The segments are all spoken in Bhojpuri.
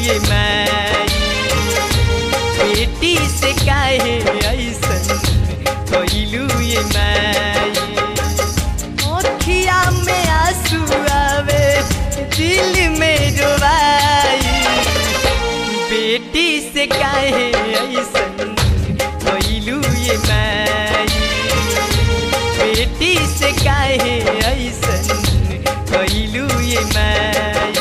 ये माई बेटी से काहे ऐसन कैलू ये माई अखिया में आंसू आवे दिल में रोवाई बेटी से काहे ऐसन कैलू ये माई बेटी से काहे ऐसन कैलू ये माई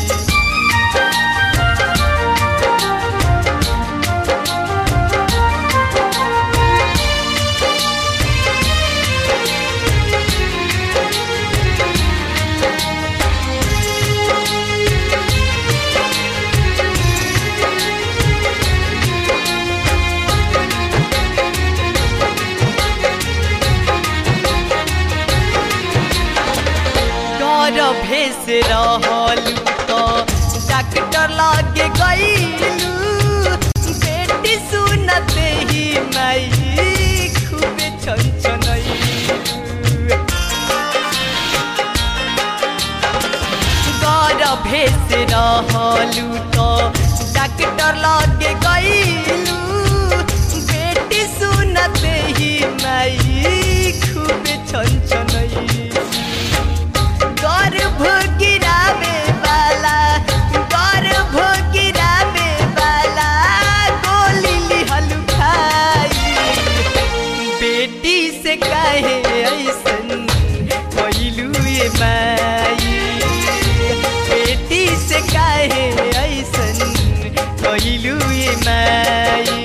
गर्भे से रहलू तो डॉक्टर लागे गईलू बेटी सुनते ही माई खूबे छनछनैलू गर्भे से रहलू तो डॉक्टर लागे गईलू बेटी सुनते ही माई खूबे छनछनैलू गर्भ गिरावे वाला गर्भ गिरावे वाला गोली लिहल खाई बेटी से काहे ऐसन कैलू ये माई बेटी से काहे ऐसन कैलू ये माई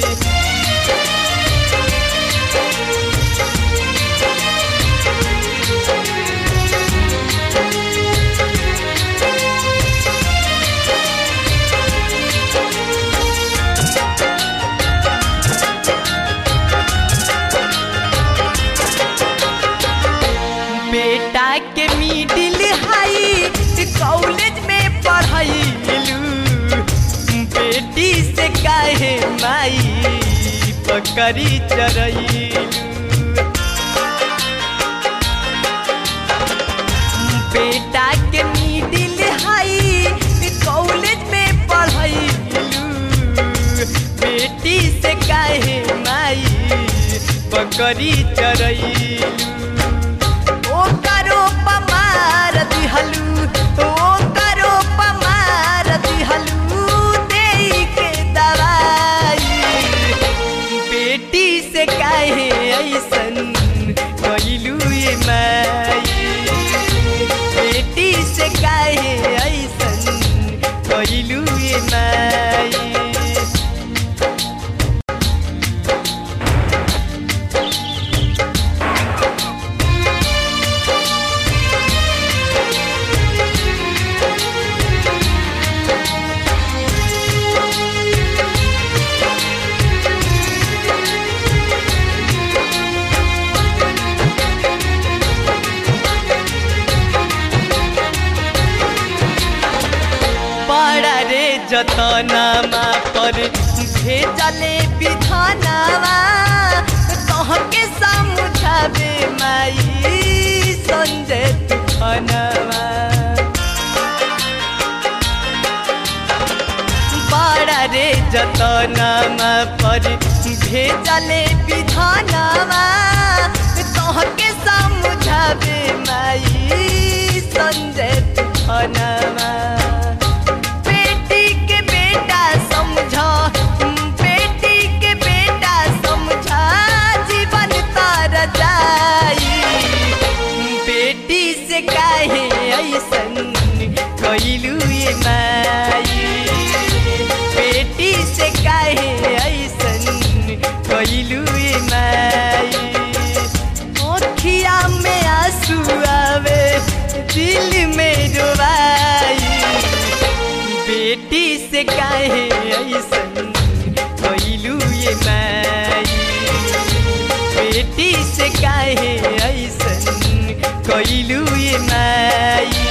बेटा के मिडिल हाई कॉलेज में पढ़ाईलू बेटी से काहे माई पकड़ी चरैलू बेटा के मिडिल हाई कॉलेज में पढ़ाईलू बेटी से काहे माई पकड़ी चरैलू ओ करो पमार दिहलू ओ करो पमार दिहलू देई के दवाई बेटी से काहे ऐसन कैलू ये माई बेटी से काहे ऐसन कैलू ये माई बड़ा रे जतनामा पर भेजले विधानामा तहके समझावे माई संजय तूफानवा बड़ा रे जतनामा पर भेजले विधानामा तहके समझावे माई संजय तूफानवा बेटी के बेटा समझा बेटी के बेटा समझा जीवन तार जाई बेटी से काहे ऐसन कैलू ये माई बेटी से काहे ऐसन कैलू ये माई अखिया में आंसू आवे दिल में रोवाई बेटी से काहे ऐसन कैलू ये माई बेटी से काहे ऐसन कैलू ये माई